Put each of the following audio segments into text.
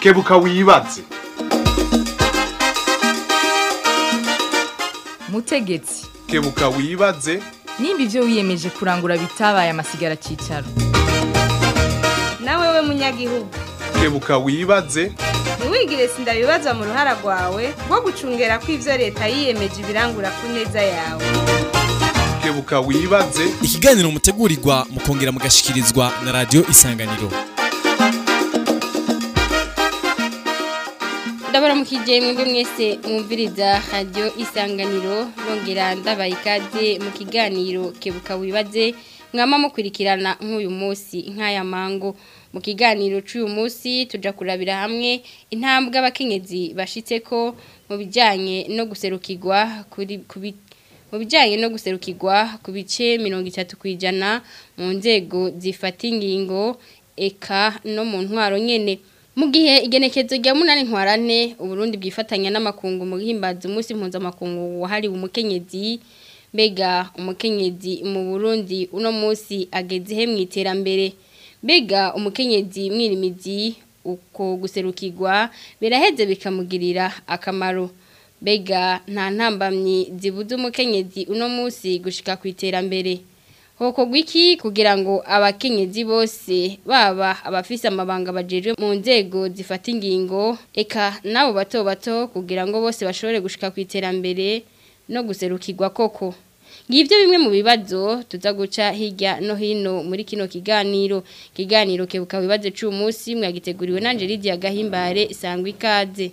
kebuka wibaze mutegetsi kebuka wibaze nimba ibyo wiyemeje kurangura bitabaye amasigara cyicaro nawe we munyagihugu kebuka wibaze ntiwigire sindabibazwa mu ruhara rwawe rwo gucungera ko ibyo leta yiyemeje ibirangura ku neza yawe kebuka wibaze ikiganiro mutegurirwa mukongera mugashikirizwa na radiyo isanganiro ndabaramukije mwebwe mwese mwumviriza radiyo isanganiro bongera ndabaye ikaze mu kiganiro kebuka wibaze mwama mukurikirana nk'uyu munsi nk'aya mango mu kiganiro cy'uyu munsi tujya kurabira hamwe intambwe abakenyezi bashitse ko mu bijyanye no guserukirwa kuri ku bi- mu bijyanye no guserukirwa ku bice mirongo itatu ku ijana mu nzego zifata ingingo eka no mu ntwaro nyene mu gihe igenekezo rya munani ntwarane uburundi bwifatanya n'amakungu mu guhimbaza umunsi mpuzamakungu wahariwe umukenyezi mbega umukenyezi mu burundi uno munsi ageze he mu iterambere mbega umukenyezi mwirimizi uko guserukirwa biraheze bikamugirira akamaro mbega nta ntambamyi zibuze umukenyezi uno munsi gushika ku iterambere Hokorwa iki kugira ngo abakenyezi bose baba abafise amabanga bajejwe mu nzego zifata ingingo eka nabo bato bato kugira ngo bose bashobore gushika ku iterambere no guserukirwa koko ngibyo bimwe mu bibazo tuza guca hirya no hino muri kino kiganiro kiganiro kebuka wibaze cy'uyu munsi mwagiteguriwe na Angelique Gahimbare sangwa ikaze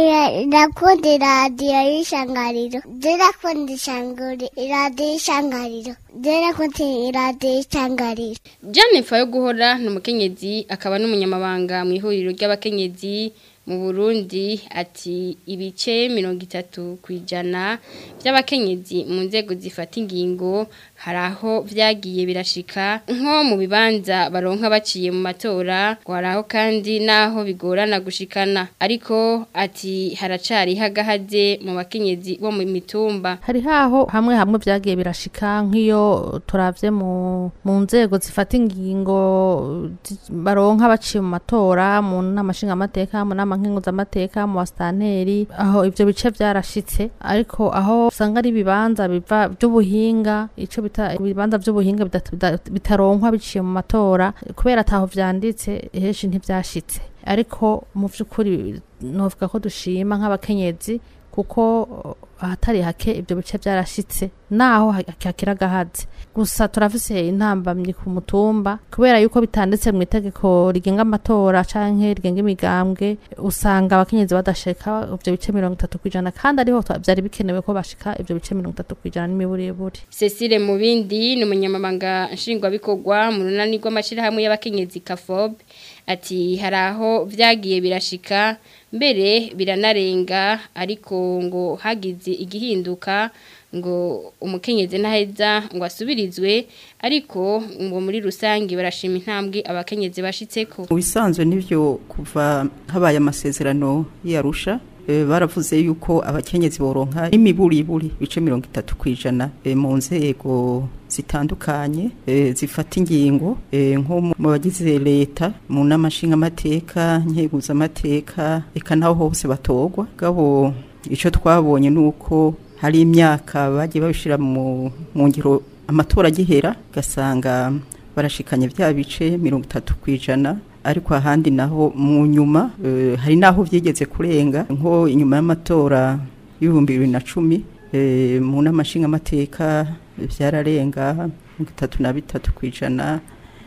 Ndakunda iradiyo y'ishangariro. Ndakunda ishanguri iradiyo y'ishangariro. Ndakunda iradiyo y'ishangariro. Jane Fayo guhora ni umukenyezi akaba n'umunyamabanga mu ihuriro ry'abakenyezi mu Burundi ati ibice mirongo itatu ku ijana by'abakenyezi mu nzego zifata ingingo hari aho byagiye birashika nko mu bibanza baronka baciye mu matora ngo hari aho kandi n'aho bigorana gushikana ariko ati haracari hagahaze mu bakenyezi bo mu mitumba hari haho hamwe hamwe byagiye birashika nk'iyo turavye mu mu nzego zifata ingingo zi- baronka baciye mu matora mu nama nshingamateka mu nama nkenguzamateka mu basitanteri aho ivyo bice vyarashitse ariko aho usanga ari ibibanza biva by'ubuhinga ico bita ibibanza by'ubuhinga bidata- bida- bitaronkwa biciye mu matora kubera ataho vyanditse henshi ntivyashitse ariko mu vy'ukuri novuga ko dushima nk'abakenyezi kuko ahatari hake ibyo bice byarashitse naho hakira gahaze gusa turafise intambamyi ku mutumba kubera yuko bitanditse mu itegeko rigenga amatora canke rigenga imigambwe usanga abakenyezi badashika ivyo bice mirongo itatu kwijana kandi ariho twa- vyari bikenewe ko bashika ivyo bice mirongo itatu kwijana n'imiburiburi Cecile Mubindi ni umunyamabanga nshingwabikorwa mu runani rw'amashirahamwe y'abakenyezi Kafob ati hari aho vyagiye birashika mbere biranarenga ariko ngo hagize igihinduka ngo umukenyezi ntaheza ngo asubirizwe ariko ngo muri rusange barashima intambwe abakenyezi bashitseko mu bisanzwe n'ibyo kuva habaye amasezerano y'arusha eh, baravuze yuko abakenyezi boronka imiburiburi bice mirongo itatu ku ijana eh, mu nzego zitandukanye eh, zifata ingingo eh, nko mu bagize leta mu nama nshingamateka nkeguzamateka eka naho hose batorwa gabo icyo twabonye ni uko hari imyaka bagiye babishyira mu mu ngiro amatora agihera ugasanga barashikanye bya bice mirongo itatu ku ijana ariko ahandi naho mu nyuma eh, hari n'aho byigeze kurenga nko inyuma y'amatora y'ibihumbi bibiri na cumi eh, mu nama nshingamateka byararenga mirongo itatu na bitatu ku ijana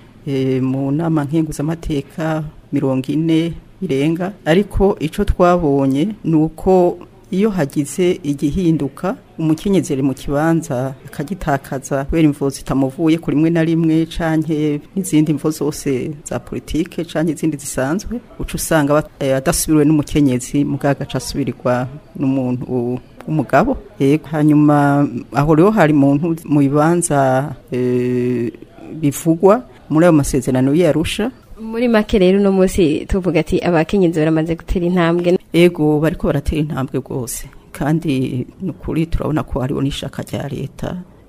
eh, mu nama nkenguzamateka mirongo ine birenga ariko icyo twabonye ni uko iyo hagize igihinduka umukenyezi ari mu kibanza akagitakaza kubera imvo zitamuvuye kuri rimwe na rimwe canke n'izindi mvo zose za politike canke izindi zisanzwe uca usanga bat- eh, adasubiriwe n'umukenyezi mugaga aca asubirirwa n'umuntu w'umugabo yego hanyuma aho rero hari muntu mu bibanza eh, bivugwa muri ayo masezerano y'arusha muri make rero uno munsi tuvuga ati abakenyezi baramaze gutera intambwe ego bariko baratera intambwe rwose kandi ni ukuri turabona ko hariho n'ishaka rya leta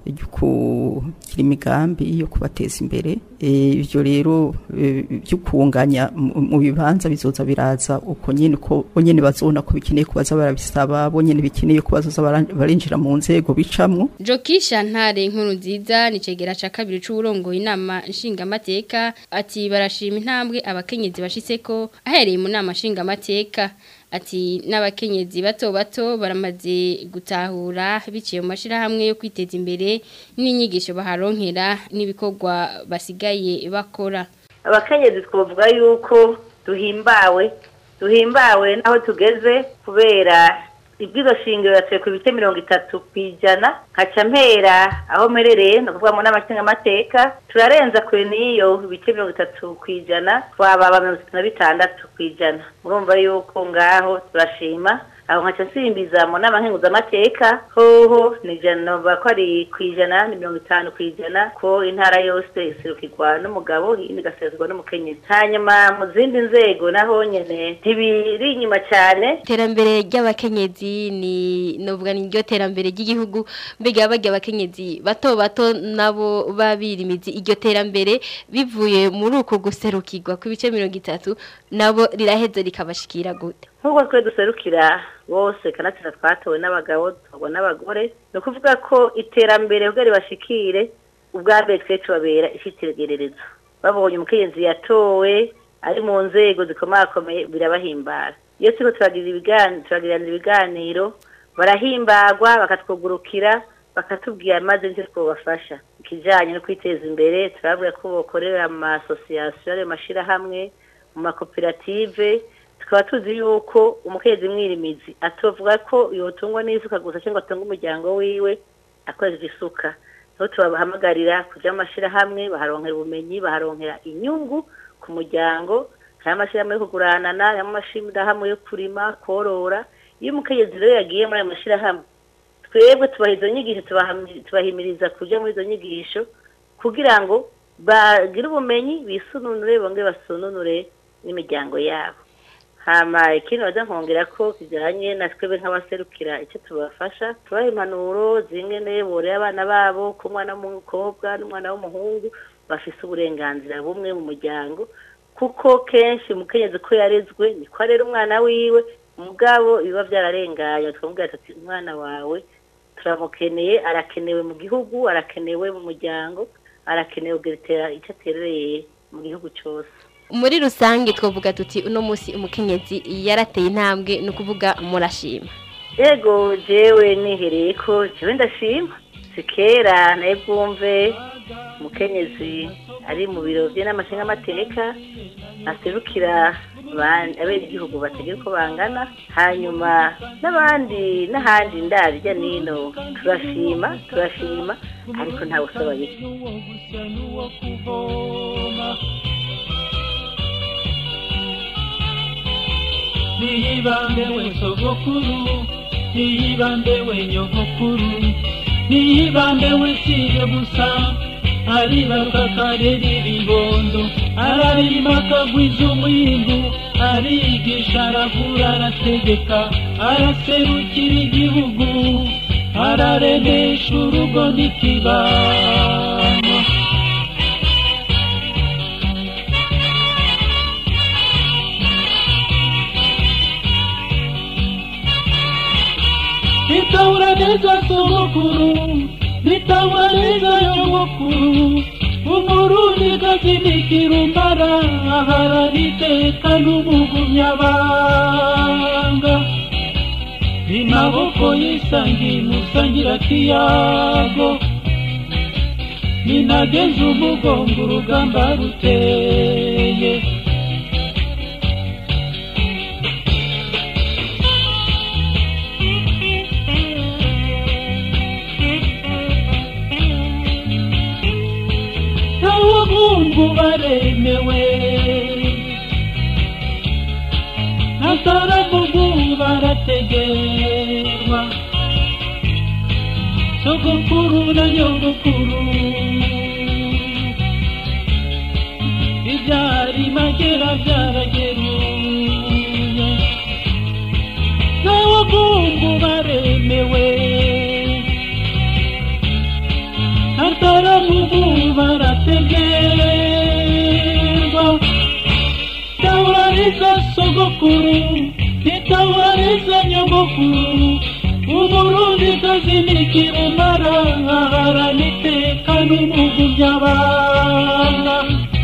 ryo kugira imigambi yo kubateza imbere Eh, ivyo rero eh, byo kunganya mu mu bibanza bizoza biraza uko nyene ko bo nyene bazona ko bikeneye kubaza barabisaba bo nyene bikeneye ko bazoza bara- barinjira mu nzego bicamwo Jokisha ntare inkuru nziza ni cegera ca kabiri c'uburongoye inama nshingamateka ati barashima intambwe abakenyezi bashitseko ahereye mu nama nshingamateka ati n'abakenyezi bato bato baramaze gutahura biciye mu mashirahamwe yo kwiteza imbere n'inyigisho baharonkera n'ibikorwa basigaye bakora abakenyezi twavuga yuko duhimbawe duhimbawe n'aho tugeze kubera ibwizo shingiro yatuye ku bice mirongo itatu ku ijana nkaca mpera aho mperereye ni ukuvuga mu nama nshingamateka turarenza kure n'iyo ibice mirongo itatu ku ijana twababa mirongo itatu na bitandatu ku ijana murumva yuko ngaho turashima aho nkaca nsimbiza mu nama nkenguzamateka hoho ni ijana bavuga ko ari ku ijana ni mirongo itanu ku ijana ko intara yose iserukirwa n'umugabo iyindi igasezerwa n'umukenyezi hanyuma mu zindi nzego naho nyene ntibiri inyuma cyane iterambere ry'abakenyezi ni novuga ni ryo terambere ry'igihugu mbega barya abakenyezi bato bato nabo babirimizi iryo terambere bivuye muri uko guserukirwa ku bice mirongo itatu nabo riraheze rikabashikira gute nk'uko twe duserukira bose kanatsinda twatowe n'abagabo dutorwa n'abagore ni ukuvuga ko iterambere ubwo ribashikire ubwa mbere twe tubabera icyitegererezo babonye umukenyezi yatowe ari mu nzego zikomakomeye birabahimbara iyo turiko turagira ibiganiro turagirana ibiganiro barahimbagwa bakatwugurukira bakatubwira maze nicyo twobafasha ikijanye no kwiteza imbere turabwira ko bokorera mu masosiyasiyo ayo mashirahamwe mu makoperative tukaba tuzi yuko umukenyezi mwirimizi atovuga ko yotungwa n'isuka gusa cyangwa atunga umuryango wiwe akoresheje isuka niho tubahamagarira kuja mu mashirahamwe baharonkera ubumenyi baharonkera inyungu ku muryango hari amashirahamwe yo kuguranana hari amashirahamwe yo kurima korora iyo umukenyezi rero yagiye muri ayo mashirahamwe twebwe tubaha izo nyigisho tubahami- tubahimiriza kuja muri izo nyigisho kugira ngo bagire ubumenyi bisununure bongere basununure n'imiryango yabo hama ikindi baza nkongera ko kijanye na twebwe nk'abaserukira icyo tubafasha tubaha impanuro zingene borera abana babo ko umwana w'umukobwa n'umwana w'umuhungu bafise uburenganzira bumwe mu muryango kuko kenshi umukenyezi ko yarezwe niko arera umwana wiwe mugabo biba byararenganye tukamubwira tuti umwana wawe turamukeneye arakenewe mu gihugu arakenewe mu muryango arakenewe kugira icyo aterereye mu gihugu cyose muri rusange twavuga tuti uno munsi umukenyezi yarateye intambwe ni ukuvuga murashima yego jewe nihereye ko jewe ndashima si kera naye bwumve umukenyezi ari mu biro by'amashingamateka aserukira abandi- abenegihugu bategera uko bangana hanyuma n'abandi n'ahandi ndarya nino turashima turashima ariko ntawe usaba bike niyibambe we sogokuru niyibambe we nyogokuru niyibambe we siye gusa aribaruka akarera ibibondo ararima akagwiza umwimbu arigisha aravura arategeka araserukira igihugu araremesha urugo n'ikibano nitahura neza sogokuru nitahura neza nyogokuru umurundi gakinikira umbara aharaniteka n'umugumyabanga inaboko yisangiye musangira kiyago ninageze umugongo urugamba ruteye abahungu baremewe ataravugu barategerwa sogokuru na nyogokuru ibyari magera byarageruye n'abahungu baremewe ataramugu barategerwa tabariza sogokuru ntitabariza nyogokuru uburundi kazinikira umara haraniteka n'umugu by'abana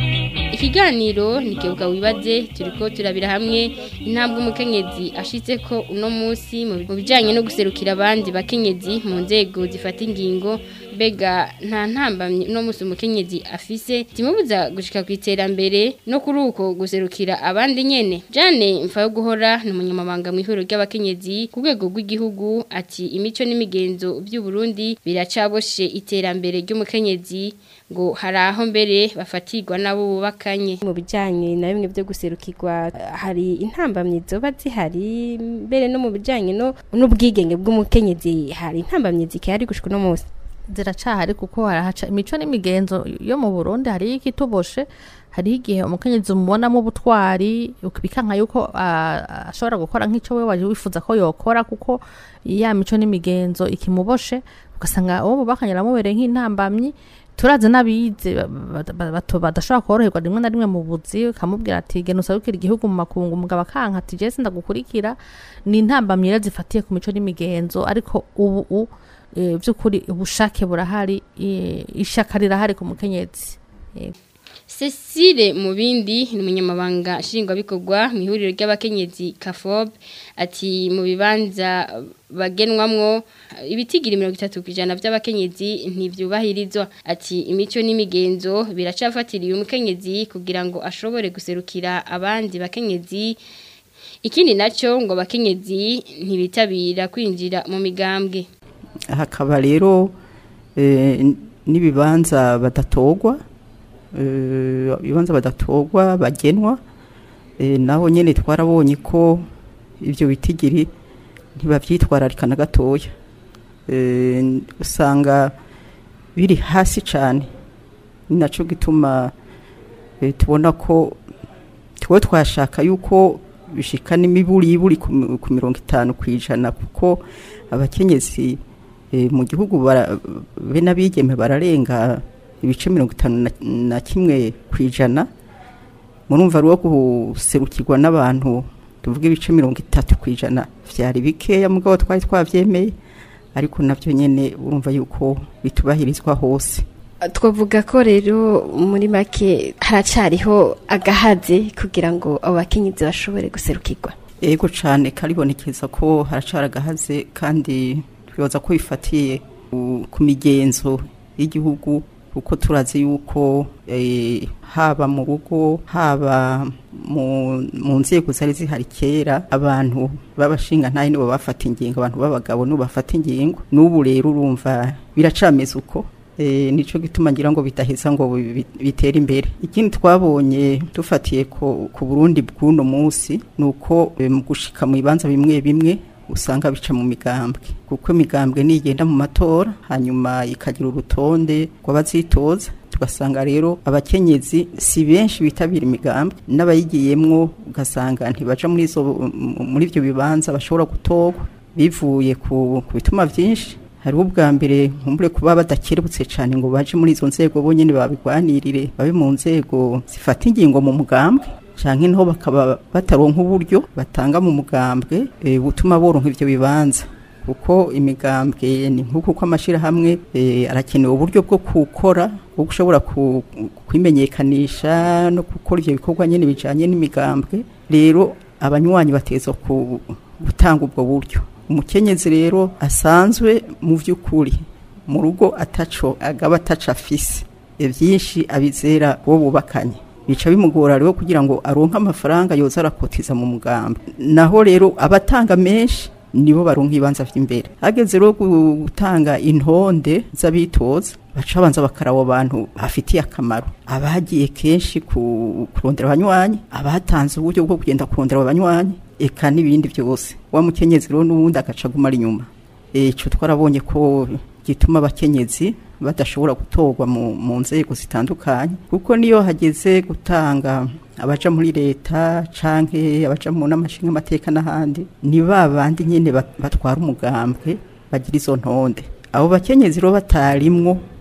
ikiganiro nikebuka wibaze turiko turabira hamwe intambwe umukenyezi ashitse ko uno munsi mu bijanye no guserukira abandi bakenyezi mu nzego zifata ingingo mbega nta ntambamye uno munsi umukenyezi afise timubuza gushika ku iterambere no kuri uko guserukira abandi nyene Jane mfa yo guhora ni umunyamabanga mu ihuriro ry'abakenyezi ku rwego rw'igihugu ati imico n'imigenzo by'u Burundi biracaboshe iterambere ry'umukenyezi ngo hari aho mbere bafatirwa nabo bubakanye mu bijyanye na bimwe byo guserukirwa hari intambamyi zoba zihari mbere no mu bijyanye no n'ubwigenge bw'umukenyezi hari intambamyi zikihari gushika uno munsi ziracahari kuko harahaca imico n'imigenzo yo mu Burundi hariho ikituboshe hariho igihe umukenyezi umubonamo ubutwari bikanka yuko ah, ashobora gukora nk'icyo we waje wifuza ko yokora kuko ya mico n'imigenzo ikimuboshe ugasanga uwo mubakanye aramubereye nk'intambamyi turazi n'abize ba- ba- bato- badashobora koroherwa rimwe na rimwe mu buzi ukamubwira ati genda usabukire igihugu mu makungu umugabo akanka ati jesi ndagukurikira ni intambamyi rero zifatiye ku mico n'imigenzo ariko ubu u eh, by'ukuri ubushake burahari eh, ishaka rirahari ku mukenyezi Yego. Cecile Mubindi ni umunyamabanga nshingwabikorwa mu ihuriro ry'abakenyezi Kafob ati mu bibanza bagenwamwo ibitigira mirongo itatu ku ijana by'abakenyezi ntibyubahirizwa ati imico n'imigenzo biracafatiriye umukenyezi kugira ngo ashobore guserukira abandi bakenyezi ikindi nacyo ngo abakenyezi ntibitabira kwinjira mu migambwe hakaba rero eh, n'ibibanza badatorwa eh, ibibanza badatorwa bagenwa eh, naho nyene twarabonye ko ivyo bitigiri ntibavyitwararika na gatoya Eh, usanga biri hasi cane ni naco gituma eh, tubona ko twe twashaka yuko bishika n'imiburiburi ku mi- ku mirongo itanu kwijana kuko abakenyezi eh, mu gihugu bara- be n'abigeme bararenga ibice mirongo itanu na- na kimwe kwijana murumva rwo guserukirwa n'abantu tuvuga ibice mirongo itatu kwijana vyari bikeya mugabo twari twavyemeye ariko navyo nyene urumva yuko bitubahirizwa hose twavuga ko rero muri make haracariho agahaze kugira ngo abo bakenyezi bashobore guserukirwa ego cane karibonekeza ko haracara agahaze kandi twibaza ko bifatiye ku- ku migenzo y'igihugu kuko turazi yuko eh, haba mu rugo haba mu, mu nzego zari zihari kera abantu b'abashinga ntayo nibo bafata ingingo abantu b'abagabo nibo bafata ingingo n'ubu rero urumva biracameze uko Eh, nico gituma ngira ngo bidaheza ngo bi- bi- bitere imbere ikindi twabonye dufatiye ku ku Burundi bw'uno munsi nuko eh, mu gushika mu bibanza bimwe bimwe usanga bica mu migambwe kuko imigambwe nigenda mu matora hanyuma ikagira urutonde rw'abazitoza tugasanga rero abakenyezi si benshi bitabira imigambwe n'abayigiyemwo ugasanga ntibaja muri izo muri ivyo bibanza bashobora gutorwa bivuye ku ku bituma vyinshi hariho ubwa mbere nkumbure kuba badakerebutse cyane ngo baje muri izo nzego bonyine babigwanirire babe mu nzego zifata ingingo mu mugambwe canke naho bakaba bataronka uburyo batanga mu mugambwe e, butuma boronka ivyo bibanza kuko imigambwe ni nk'uko ko amashirahamwe e, arakenewe uburyo bwo gukora bwo gushobora ku- kwimenyekanisha no gukora ivyo bikorwa nyene bijanye n'imigambwe rero abanywanyi bateza ku gutanga ubwo buryo umukenyezi rero asanzwe mu by'ukuri mu rugo ataco agaba ataco afise ivyinshi abizera uwo bubakanye bica bimugora rero kugira ngo aronke amafaranga yoza arakotiza mu mugambi naho rero abatanga menshi nibo baronka ibibanza vy'imbere hageze rero gu- gutanga intonde z'abitoza baca banza bakaraba abantu bafitiye akamaro abagiye kenshi ku- kurondera abanywanyi abatanze uburyo bwo kugenda kurondera abanywanyi eka n'ibindi byose wa mukenyezi rero n'ubundi agaca aguma ari inyuma ico twarabonye ko gituma abakenyezi badashobora gutorwa mu, mu nzego zitandukanye kuko niyo hageze gutanga abaja muri leta canke abaja mu n'amashinga amateka n'ahandi ni ba bandi nyene bat- batwara umugambwe bagira izo ntonde abo bakenyezi rero batarimwo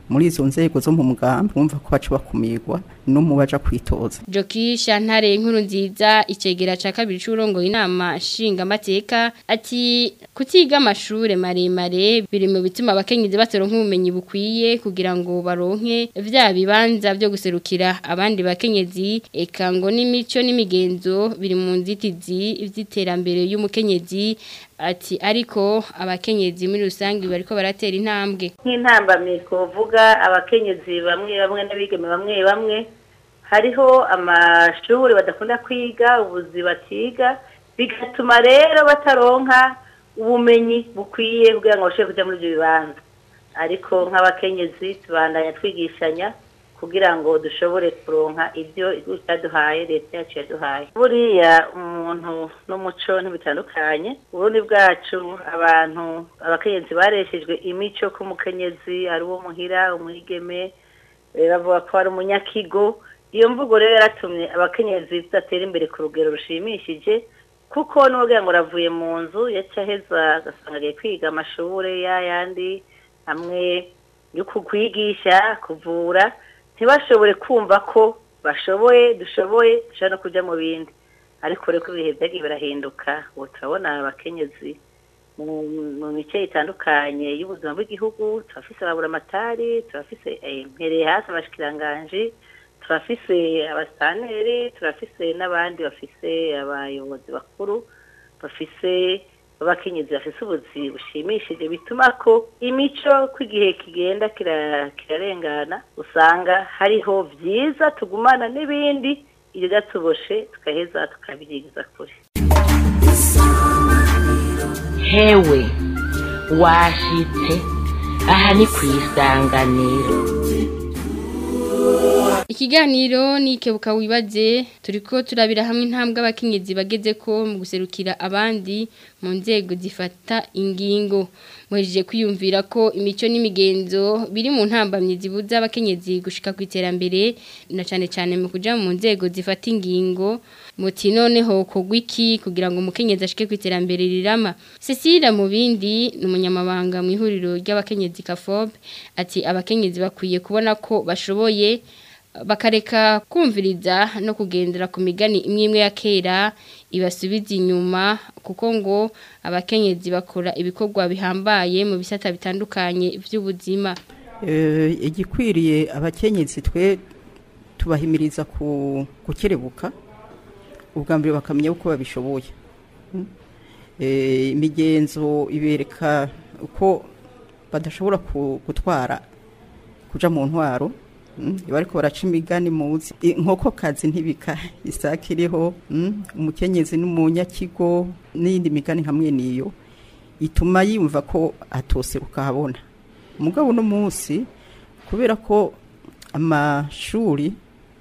muri izo nzego zo mu mugambi bumva ko baca bakumirwa no mu baja kwitoza Joki Shantare inkuru nziza icegera ca kabiri c'urongo inama nshinga mateka ati kutiga amashure maremare biri mu bituma abakenyezi batoronka ubumenyi bukwiye kugira ngo baronke vya bibanza byo guserukira abandi bakenyezi eka ngo n'imico n'imigenzo biri mu nzitizi vy'iterambere y'umukenyezi ati ariko abakenyezi muri rusange bariko baratera intambwe nk'intambamyi twovuga abakenyezi bamwe bamwe n'abigeme bamwe bamwe hariho amashuri badakunda kwiga ubuzi batiga bigatuma rero bataronka ubumenyi bukwiye kugira ngo bashobore kujya muri ibyo bibanza ariko nk'abakenyezi tubandanya twigishanya kugira ngo dushobore kuronka ibyo igihugu cyaduhaye leta yacu yaduhaye buriya umuntu n'umuco ntibitandukanye uburundi bwacu abantu abakenyezi bareshejwe imico ko umukenyezi ari uwo muhira umwigeme eh, bavuga ko ari umunyakigo iyo mvugo rero yaratumye abakenyezi tudatera imbere ku rugero rushimishije kuko n'ubwo ngo ravuye mu nzu yaca aheza agasanga agiye kwiga amashuri yayandi hamwe yo kukwigisha kuvura ntibashobore kumva ko bashoboye dushoboye dushobora no kujya mu bindi ariko rero ko ibihe byagiye birahinduka ubu turabona abakenyezi mu mu mice itandukanye y'ubuzima bw'igihugu turafise ababuramatari turafise eh, mpereye hasi abashikiranganji turafise abasaneri turafise n'abandi bafise abayobozi bakuru bafise abakenyezi bafise ubuzi bushimishije bituma ko imico ko igihe kigenda kira- kirarengana usanga hariho vyiza tugumana n'ibindi ibidatuboshe tukaheza tukabirigiza kure hewe washitse aha ni ku isanganiro Ikiganiro ni kebuka wibaze turiko turabira hamwe intambwe abakenyezi bageze ko mu guserukira abandi mu nzego zifata ingingo muhejeje kwiyumvira ko imico n'imigenzo biri mu ntambamye zibuza abakenyezi gushika ku iterambere na cane cane mu kuja mu nzego zifata ingingo muti noneho kogwa iki kugira ngo umukenyezi ashike ku iterambere rirama Cecilia mu bindi ni umunyamabanga mu ihuriro ry'abakenyezi Kafob ati abakenyezi bakwiye kubona ko bashoboye bakareka kumviriza no kugendera ku migani imwe imwe ya kera ibasubiza inyuma kuko ngo abakenyezi bakora ibikorwa bihambaye mu bisata bitandukanye by'ubuzima Eh, igikwiriye abakenyezi twe tubahimiriza ku gukerebuka ubwa mbere bakamenya uko babishoboye Mm. Eh, imigenzo ibereka uko badashobora ku- gutwara kuja mu ntwaro Mm, iyo ariko baraca imigani muzi inkoko kazi ntibika isake iriho mm, umukenyezi n'umunyakigo n'iyindi migani hamwe niyo ituma yumva ko atoseruka habona umugabo uno munsi kubera ko amashuri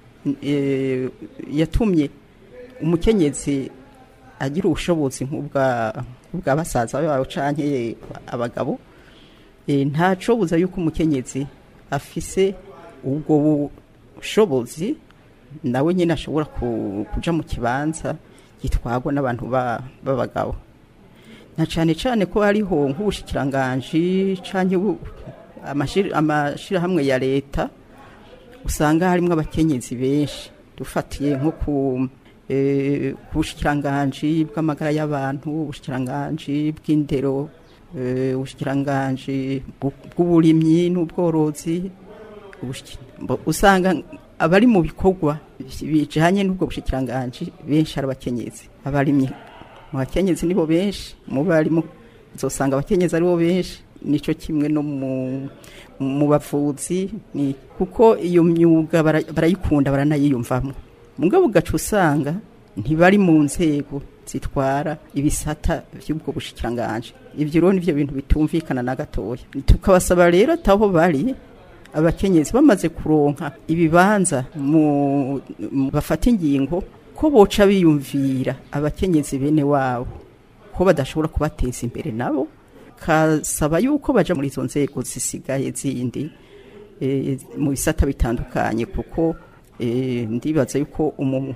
eh, yatumye umukenyezi agira ubushobozi nk'ubwa bwa basaza babo canke abagabo eh, ntaco buza yuko umukenyezi afise ubwo bushobozi nawe nyine ashobora ku- kuja mu kibanza gitwarwa n'abantu ba- b'abagabo na cyane cyane ko hariho nk'ubushikiranganji canke bu- amashir- amashirahamwe ya leta usanga harimo abakenyezi benshi dufatiye nko ku eh, ku bushikiranganji bw'amagara y'abantu ubushikiranganji bw'indero eh, ubushikiranganji bw- bw'uburimyi n'ubworozi ubushiki- mbo- usanga abari mu bikorwa bijanye n'ubwo bushikiranganji benshi ari abakenyezi abarimyi mu bakenyezi nibo benshi mu barimu uzosanga abakenyezi aribo benshi nico kimwe no mu mu bavuzi ni kuko iyo myuga bara- barayikunda baranayiyumvamo mugabo ugaca usanga ntibari mu nzego zitwara ibisata by'ubwo bushikiranganji ivyo rero nivyo bintu bitumvikana na gatoya tukabasaba rero ataho bari abakenyezi bamaze kuronka ibibanza mu mu- bafata ingingo ko boca biyumvira abakenyezi bene wabo ko badashobora kubateza imbere nabo kasaba yuko baja muri izo nzego zisigaye zindi eh, mu bisata bitandukanye kuko eh, ndibaza yuko umu-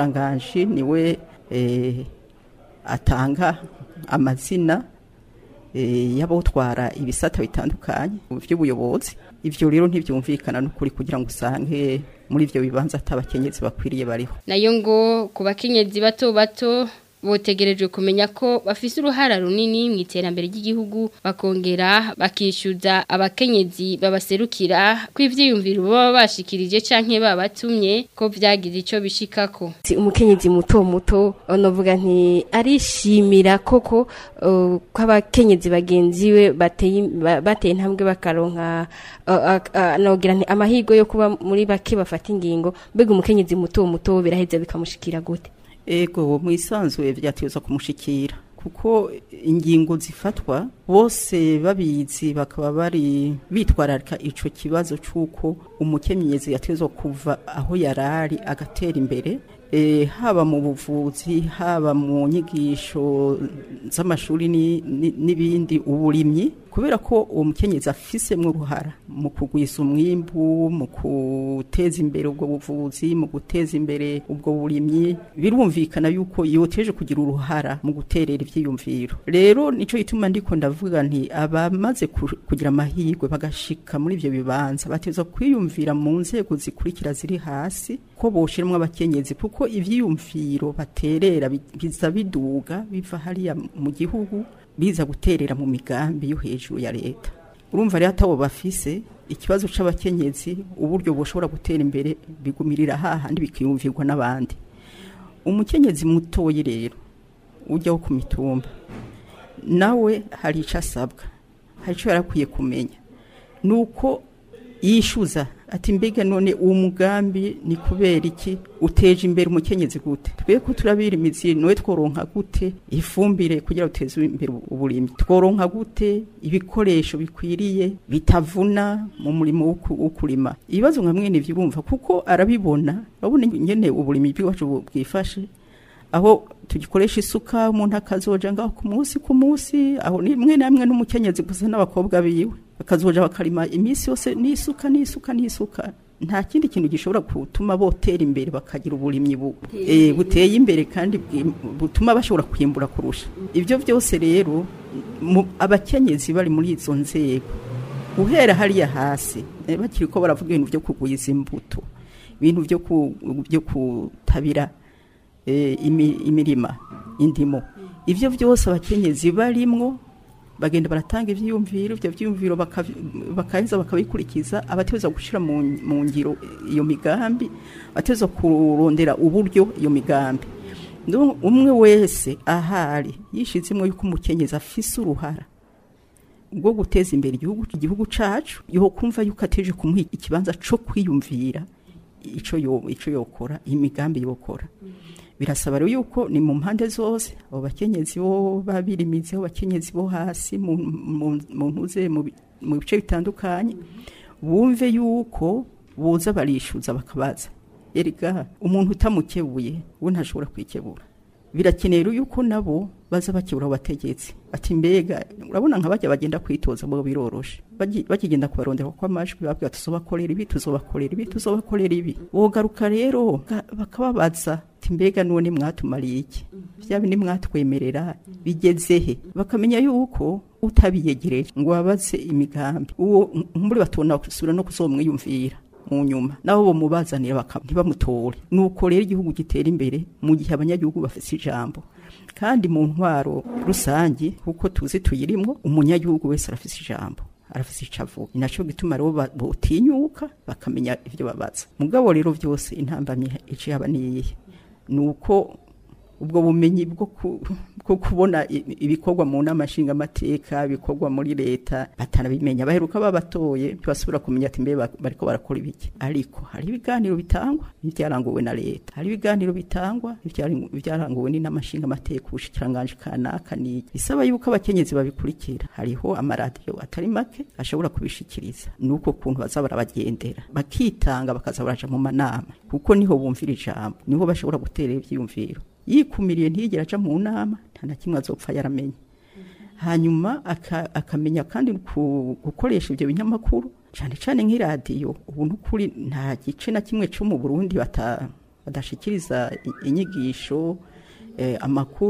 umushikiranganji niwe eh, atanga amazina eh, y'abotwara ibisata bitandukanye mu by'ubuyobozi ivyo rero ntivyumvikana n'ukuri kugira ngo usange muri ivyo bibanza atabakenyezi bakwiriye bariho nayo ngo ku bakenyezi bato bato botegerejwe kumenya ko bafise uruhara runini mu iterambere ry'igihugu bakongera bakishyuza abakenyezi babaserukira ko ivyiyumviro baba bashikirije canke babatumye ko vyagize ico bishikako Si umukenyezi muto muto novuga nti arishimira koko uh, ko abakenyezi bagenzi we bateye ba- bateye intambwe bakaronka uh, uh, uh, nogira nti amahirwe yo kuba muri bake bafata ingingo mbega umukenyezi muto muto biraheza bikamushikira gute ego mu isanzwe vyateza kumushikira kuko ingingo zifatwa bose babizi bakaba bari bitwararika ico kibazo c'uko umukenyezi yatezwa kuva aho yarari agatera imbere e, haba mu buvuzi haba mu nyigisho z'amashuri ni- ni- n'ibindi uburimyi kubera ko uwo mukenyezi afisemwo uruhara mu kugwiza umwimbu mu guteza imbere ubwo buvuzi mu guteza imbere ubwo burimyi birumvikana yuko yoteje kugira uruhara mu guterera ivyiyumviro rero nico gituma ndiko ndavuga nti abamaze ku- kugira amahirwe bagashika muri ivyo bibanza bateza kwiyumvira mu nzego zikurikira ziri hasi ko boshiramwo abakenyezi kuko ivyiyumviro baterera bi- biza biduga biva hariya mu gihugu biza guterera mu migambi yo hejuru ya leta urumva rero atabo bafise ikibazo c'abakenyezi uburyo boshobora gutera imbere bigumirira hahandi bikiyumvirwa n'abandi umukenyezi mutoyi rero ujyaho ku mitumba nawe hari icyo asabwa hari icyo yarakwiye kumenya ni uko yishyuza ati mbega none uwo mugambi ni kubera iki uteje imbere umukenyezi gute twe ko turabira imizi nowe tworonka gute ifumbire kugira uteze imbere uburimyi tworonka gute ibikoresho bikwiriye bitavuna mu murimo wo ku- wo kurima ibibazo nka mwene ivyo urumva kuko arabibona urabona nyene uburimyi bw'iwacu bu- bwifashe aho tugikoresha isuka umuntu akazoja ngaho ku munsi ku munsi aho ni mwe namwe n'umukenyezi gusa n'abakobwa biwe bakazoja bakarima iminsi yose n'isuka n'isuka n'isuka nta kindi kintu gishobora gutuma botera imbere bakagira uburimyi bu, eh, buteye imbere kandi bwi- butuma bashobora kwimbura kurusha ibyo byose rero mu- abakenyezi bari muri izo nzego uhera hariya hasi eh, bakiri ko baravuga ibintu byo kugwiza imbuto ibintu byo ku- byo kutabira eh, imi- imirima indimo ivyo byose abakenyezi barimwo bagenda baratanga ivyiyumviro ivyo vyiyumviro bakavi- bakaheza bakabikurikiza abateza gushira mu mu ngiro iyo migambi bateza kurondera uburyo iyo migambi Ndo umwe wese ahari yishizemwo yuko umukenyezi afise uruhara bwo guteza imbere igihugu igihugu cacu yo kumva yuko ateje kumuha ikibanza co kwiyumvira ico yo ico yokora imigambi yokora birasaba rero yuko ni mu mpande zose abo bakenyezi bo babirimizi abo bakenyezi bo hasi mu mu- mu ntuze mu bi- mu bice bitandukanye bumve yuko boza barishuza bakabaza erega umuntu utamukebuye we ntashobora kwikebura birakeneye rero yuko nabo baza bakebura abo bategetsi ati mbega urabona nka bajya bagenda kwitoza bo biroroshe Bagi- bakigenda kubarondera ko amajwi babwira tuzobakorera ibi tuzobakorera ibi tuzobakorera ibi bogaruka rero ga- bakababaza ati mbega none mwatumariye iki bya bindi mwatwemerera bigezehe bakamenya yuko utabiyegereje ngo wabaze imigambi uwo muri batona gusubira no kuzomwiyumvira mu nyuma nabo bomubazanira baka- ntibamutore nuko rero igihugu gitera imbere mu gihe abanyagihugu bafite ijambo kandi mu ntwaro rusange kuko tuzi tuyirimwo umunyagihugu wese arafise ijambo arafise ico avuga ni naco gituma rero ba- botinyuka bakamenya ivyo babaza mugabo rero vyose intambamyi ico yaba niyihe nuko ubwo bumenyi bwo ku- bwo kubona i- ibikorwa mu nama nshingamateka ibikorwa muri leta batanabimenya baheruka babatoye ntibasubira kumenya ati mbe ba- bariko barakora ibiki ariko hari ibiganiro bitangwa n'ivyaranguwe na leta hari ibiganiro bitangwa n'ivyari- ivyaranguwe n'inama nshingamateka ubushikiranganje kanaka niki bisaba yuko abakenyezi babikurikira hariho amaradiyo atari make ashobora kubishikiriza nuko kuntu baza barabagendera bakitanga bakaza baraja mu manama kuko niho bumvira ijambo niho bashobora gutera ivyiyumviro yikumiriye ntiyigera aja mu nama nta na kimwe azopfa yaramenye hanyuma aka- akamenya kandi ku- gukoresha ibyo binyamakuru cyane cyane nk'iradiyo ubu n'ukuri nta gice na kimwe cyo mu burundi bata- badashikiriza i- inyigisho eh, amakuru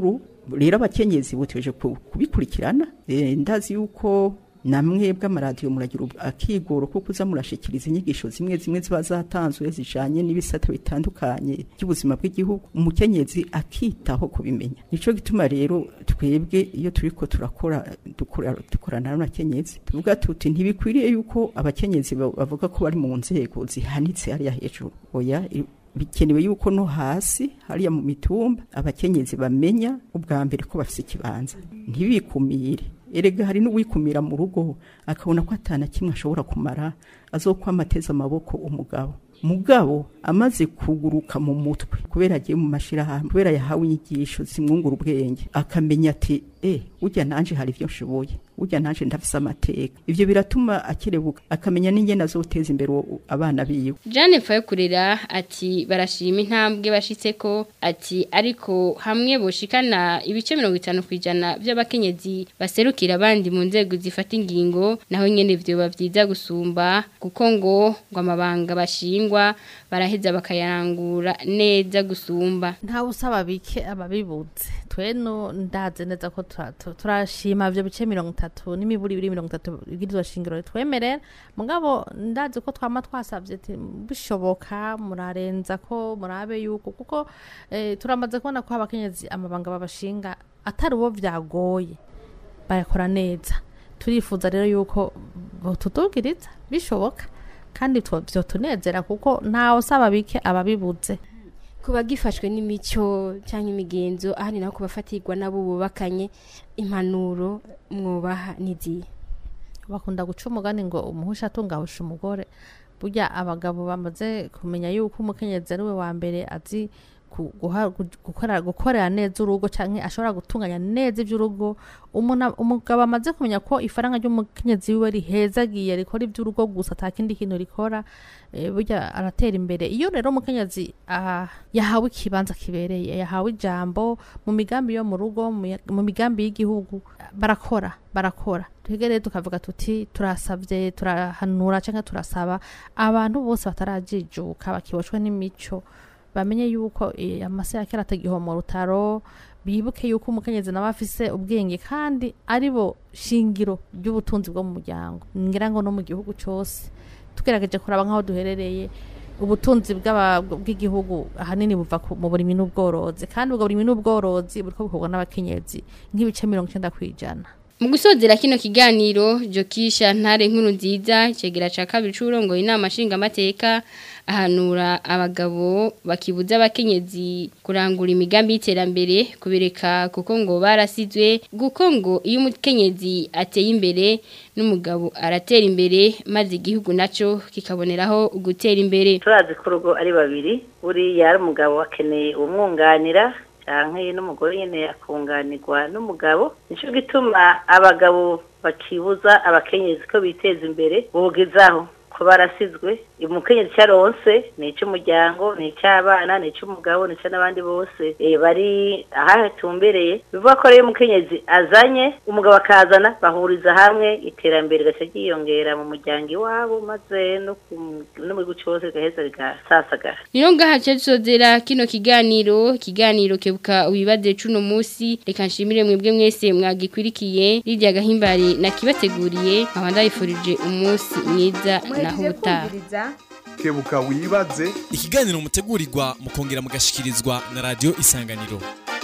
rero abakenyezi buteje ku- kubikurikirana Eh, ndazi yuko namwe bw'amaradiyo muragira ubu- akigoro ko kuza murashikiriza inyigisho zimwe zimwe ziba zatanzwe zijanye n'ibisata bitandukanye by'ubuzima bw'igihugu umukenyezi akitaho kubimenya nico gituma rero twebwe iyo turiko turakora dukora dukorana n'abakenyezi tuvuga tuti ntibikwiriye yuko abakenyezi ba- bavuga ko bari mu nzego zihanitse hariya hejuru oya i- bikenewe yuko no hasi hariya mu mitumba abakenyezi bamenya ubwa mbere ko bafise ikibanza ntibikumire erega hari n'uwikumira mu rugo akabona ko atana kimwe ashobora kumara azokwama ateze amaboko umugabo mugabo amaze kuguruka mu mutwe kubera agiye mu mashirahamwe kubera yahawe inyigisho zimwungura ubwenge akamenya ati eh urya nanje hari ivyo nshoboye urya nanje ndafise amateka ivyo biratuma akerebuka akamenya n'ingene azoteza imbere uwo- abana biwe Jane Fayokurera ati barashima intambwe bashitseko ati ariko hamwe boshikana ibice 50 kwijana by'abakenyezi baserukira abandi mu nzego zifata ingingo naho nyene vyo bavyiza gusumba kuko ngo ngo amabanga bashingwa baraheza bakayarangura neza gusumba ntawe usaba bike ababibuze twe no ndaze neza ko tura- tu- turashima ivyo bice mirongo itatu n'imiburi ibiri mirongo itatu ibwirizwa shingiro twemerera mugabo ndazi ko twama twasavye ati bishoboka murarenza ko murabe yuko kuko eh, turamaze kubona ko abakenyezi amabanga babashinga atari uwo vyagoye bayakora neza turifuza rero yuko botudugiriza bishoboka kandi two- vyotunezera kuko ntawe usaba bike ababibuze kuba gifashwe n'imico cyangwa imigenzo ahandi naho kubafatirwa nabo bubakanye impanuro mwubaha n'izihe bakunda guca umugani ngo umuhusha atungahusha umugore burya abagabo bamaze kumenya yuko umukenyezi ari we wa mbere azi ku- guha- gu- gukora- gukorera neza urugo cyangwa ashobora gutunganya neza iby'urugo Umuna- umugabo amaze kumenya ko ifaranga ry'umukenyezi wiwe rihezagiye rikora iby'urugo gusa ata kindi kintu rikora eh, burya aratera imbere iyo rero umukenyezi ah, yahawe ikibanza kibereye yahawe ijambo mu migambi yo mu rugo mu ya- mu migambi y'igihugu barakora barakora twebwe rero tukavuga tuti turasabye turahanura cyangwa turasaba abantu bose batarajijuka bakiboshwe n'imico bamenye yuko eh, amase ya kera atagiho mu rutaro bibuke yuko umukenyezi nawe afise ubwenge kandi ari bo shingiro ry'ubutunzi bwo mu muryango ngira ngo no mu gihugu cyose tugerageje kuraba nk'aho duherereye ubutunzi bw'aba- bw'igihugu ahanini buva ku- mu burimyi n'ubworozi kandi ubwo burimyi n'ubworozi buriko bukorwa n'abakenyezi nk'ibice mirongo icyenda ku ijana Mu gusozera kino kiganiro Jokisha ntare nkuru nziza cegera ca kabiri c'urongoye inama nshinga amateka ahanura abagabo bakibuza abakenyezi kurangura imigambi y'iterambere kubireka kuko ngo barasizwe kuko ngo iyo umukenyezi ateye imbere n'umugabo aratera imbere maze igihugu naco kikaboneraho gutera imbere turazi ko urugo ari babiri buriya ari umugabo akeneye umwunganira cyangwa n'umugore nyine akunganirwa n'umugabo nicyo gituma abagabo bakibuza abakenyezi ko biteza imbere bugizaho ko barasizwe umukenyezi cyaronse ni icy'umuryango ni icy'abana ni icy'umugabo ni icy'abandi bose eh, bari ahatumbereye bivuga ko rero umukenyezi azanye umugabo akazana bahuriza hamwe iterambere rigaca ryiyongera mu muryango iwabo maze no ku- no mu gihugu cyose rigaheza rigasasagara Nino ngaha cyasozera kino kiganiro kiganiro kebuka wibaze cuno musi reka nshimire mwebwe mwese mwagikwirikiye rirya gahimbare nakibateguriye nkaba ndabifurije umunsi mwiza naho muhejeje utaha kumviriza kebuka wibaze ikiganiro mutegurirwa mukongera mugashikirizwa na radio isanganiro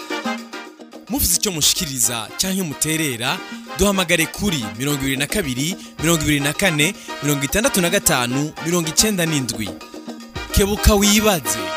mufite icyo mushikiriza cyangwa muterera duhamagare kuri 22 24 65 97 kebuka wibaze